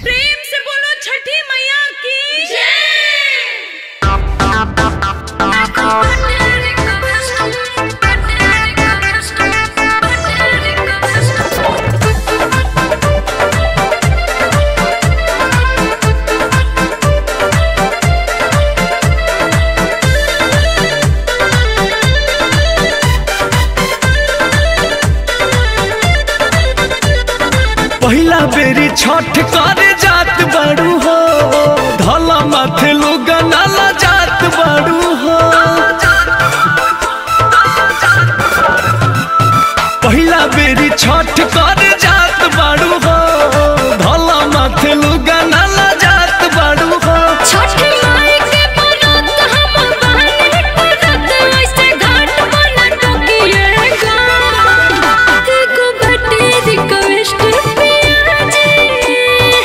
प्रेम से बोलो छठी मैया की पहिला बेरी छठ करे जात बाड़ू हो धला माथे लोग नाला जात बाड़ू हो पहिला बेरी छठ करे जात बाड़ू हो धला माथे लोग नाला जात बाड़ू हो छठी माई के बरत हम बहने करत ऐसे घाट बना टोकिएगा देखो बटे रिक्वेस्ट पिया जी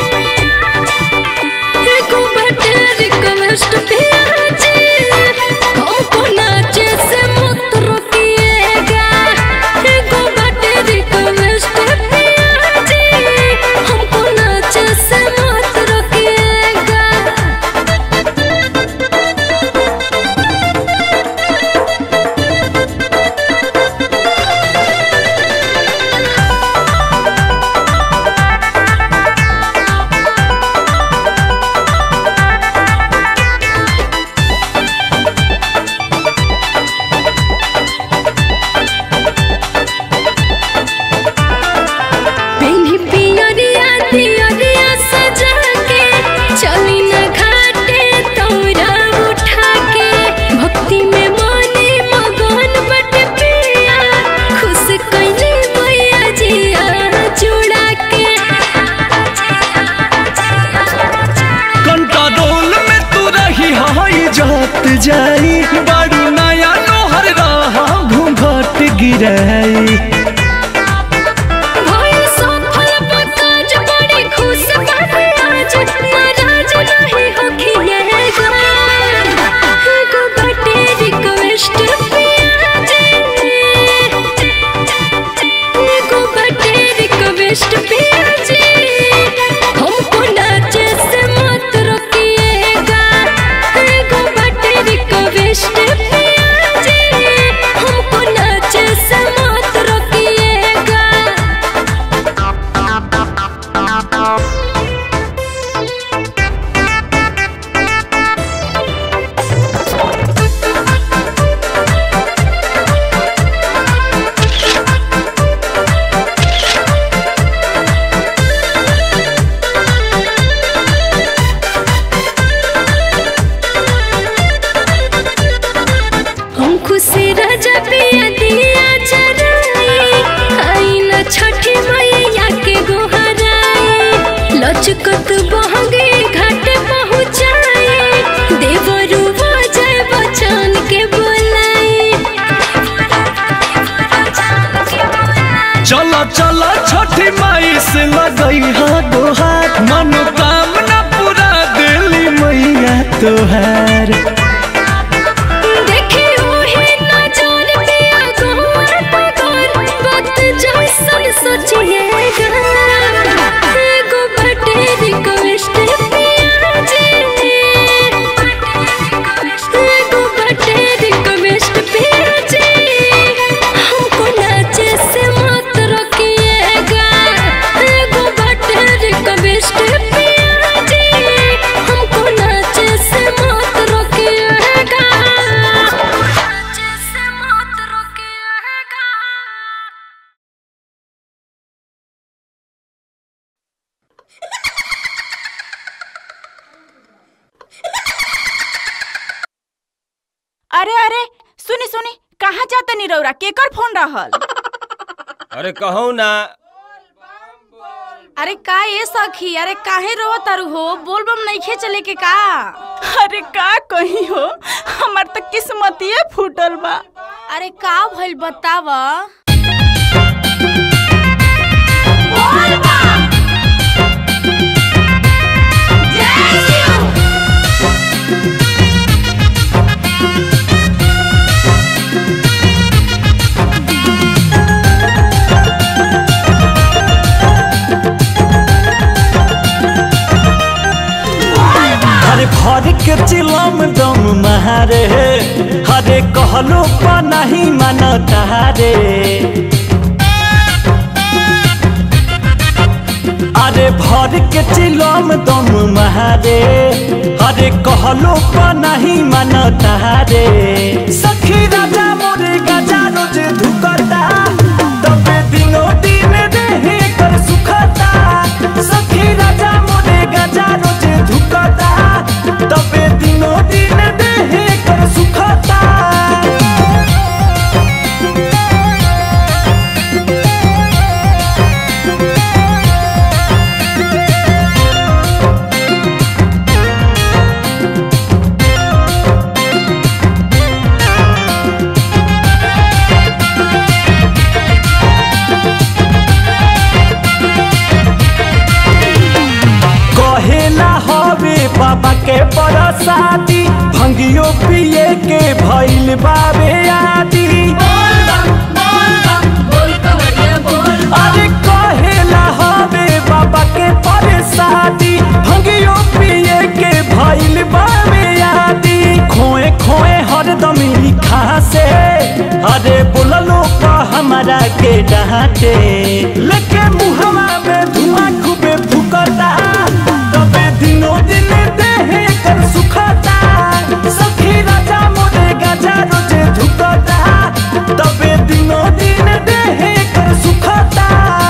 देखो बटे रिक्वेस्ट पिया जी हमको नाचे से मत रोकिएगा देखो बटे रिक्वेस्ट पिया जी हमको नाचे से मत रोकिएगा पेन्ही पियरिया दियरिया सजा के चली न घाटे तौरा उठा के भक्ति में मने मगन बट पिया खुश कैली मैया जिया चुड़ा के कंट्रोल में तू रही हई जात जाई बाड़ू नया नोहर रहा घूंघट गिराई भइल सफल काज बड़ी खुश बाटे आज नाराज नहीं होखिएगा एगो बाटे रिक्वेस्ट पिया जी एगो बाटे रिक्वेस्ट पिया जी हमको नाचे से मत रोकिएगा एगो बाटे रिक्वेस्ट पिया जी हमको नाचे से मत रोकिएगा हम खुशी राजा पिया दिया चराई आई न छठी मैया के गोहराई लचकत बहगे घाट पहुँचाई देवरू जय बचन के बोलाई चला चला छठी माई से लगई हा दोहार मनोकामना पूरा दिली मैया तोहार देखी ओहे नजर पिया गोर पगोर वक्त जैसन सोचिएगा एगो बटे रिक्वेस्ट पिया जी एगो बटे रिक्वेस्ट पिया जी हमको नाचे से मत रोकिएगा एगो बटे रिक्वेस्ट पिया जी हमको नाचे से मत रोकिएगा नाचे से मत रोकिएगा अरे अरे सुनी सुनी कहाँ जाता नी रौरा केकर फोन रहल अरे कहू ना अरे का ये सखी अरे काहे रो तारू हो बोल बम नहीं चले के का अरे का कही हो हमार तो किस्मतिए फूटल बा अरे का भइल बताव Thank भर के चिलम दम महारे हरे कहलो पा नहीं मानता रे अरे भर के चिलम दम महारे अरे कहलो पा नहीं मानता रे सखी राजा मोरे गजा रोज धुकता तबे दिनो दिन देहे कर सुखता सखी राजा मोरे गजा रोज धुकता तबे दिनो दिन देहे कर सुखता कहेला हवे बाबा के बरसाती भंगियो पिए के भइल बाबे आदि अरे कहेला हवे बाबा के बरसाती भंगियो पिए के भइल बाबे आदि खोए खोए हरदम लिखा से अरे बोललो का हमारा के डांटे लेके मुहवा में धुआं खूबे फुकता तबे दिनो दिन देहे कर सुखता सखी राजा मोरे गजा रोजे धुकता तबे दिनो दिन देहे कर सुखता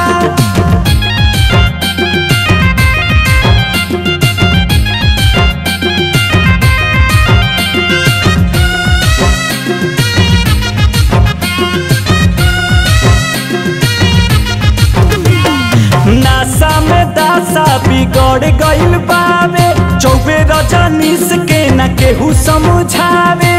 नासा में दासा बिगड़ गइल बावे चौबे रजनीश के न केहू समझावे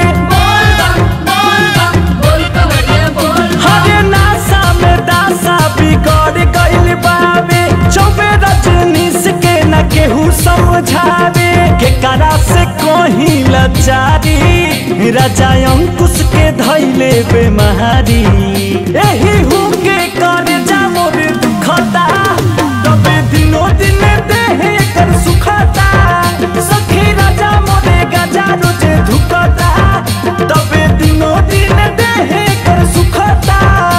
हरे नासा में दासा बिगड़ गइल बावे चौबे रजनीश के न केहू समझावे के करा से कोही लचारी राजा अंकुश के धैले बेमारी एही हूँ के कर जा मोर दुखता तबे दिनो दिन देहे कर सुखता सखी राजा मोरे गजा रोजे धुकता तबे दिनो दिन देहे कर सुखता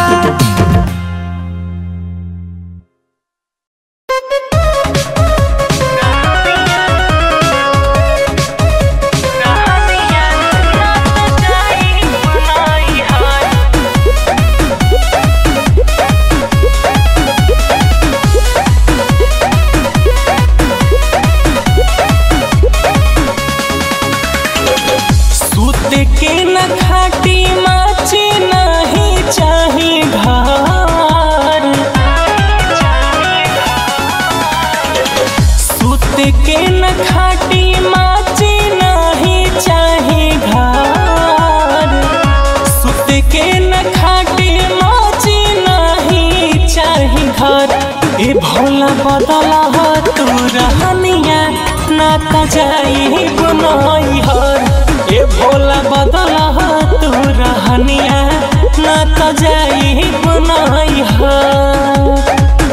सूत के न खाटी माची नहीं चाही घर सूत के न खाटी माची नहीं चाही घर सूत के न खाटी माची नहीं चाही घर ए भोला बदला तू रहनिया ना त जाई गुनाई हर ए भोला बदला तू रहनिया ना त जाई गुनाई हर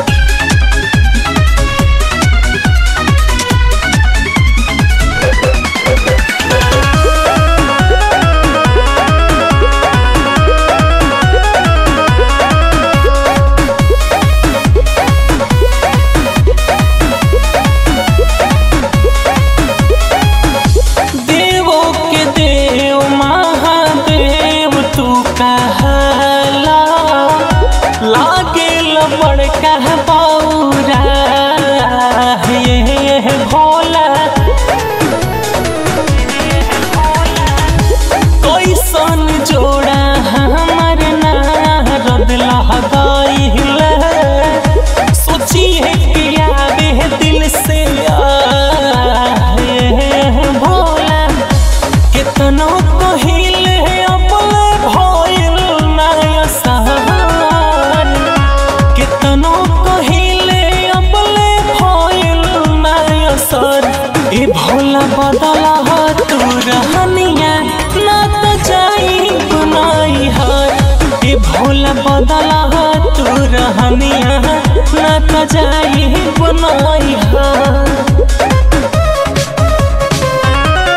देवो के देव महादेव तू कहला लागे बड़का बौरा ये भोला कैसन जोड़ा हमर नारद लहदाइल सोचिए कि आवे दिल से आए भोला कितनो कहिले अपने भइल नया सहार कितनो कहिले अपने भइल नया सर ए भोला बदला तू रहनिया ना त जाई गुनाई हर ए भोला बदला तू रहनिया ना त जाई गुनाई हर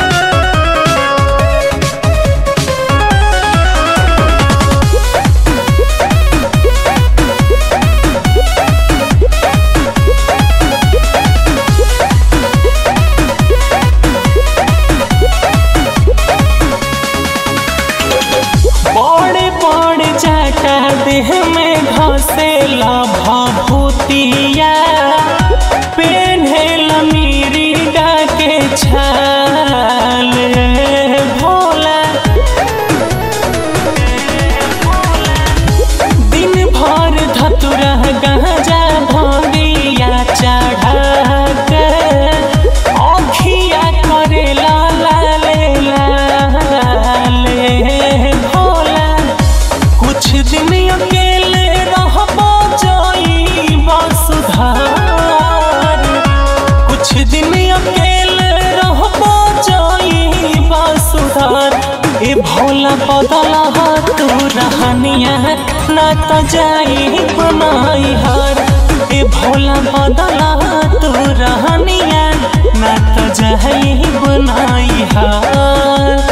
त जाई बनाई हार ए भोला बदला तू रहनिया ना त जाई बनाई हार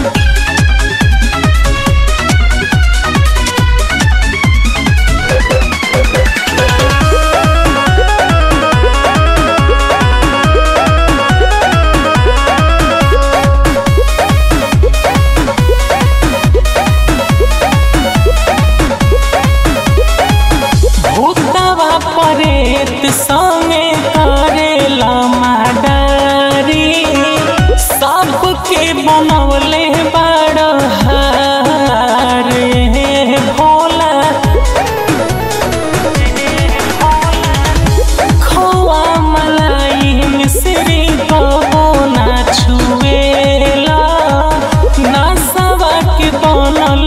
भूतवा परेत संगे करेला माडारी सबके बनवले बड़ हारे भोला खोआ मलाई मिश्री कबो ना छुएला नसवा के बनल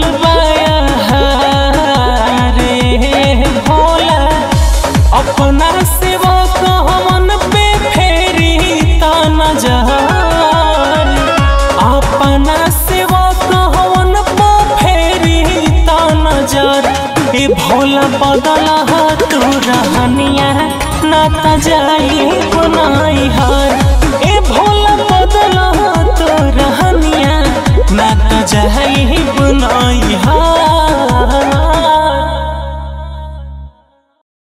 रे भोला अपना सेवा कहमन पे फेरी ता नजर अपना सेवा कहमन पे फेरी ता नजर ए भोला बदला तू रहनिया ना त जाई गुनाई हार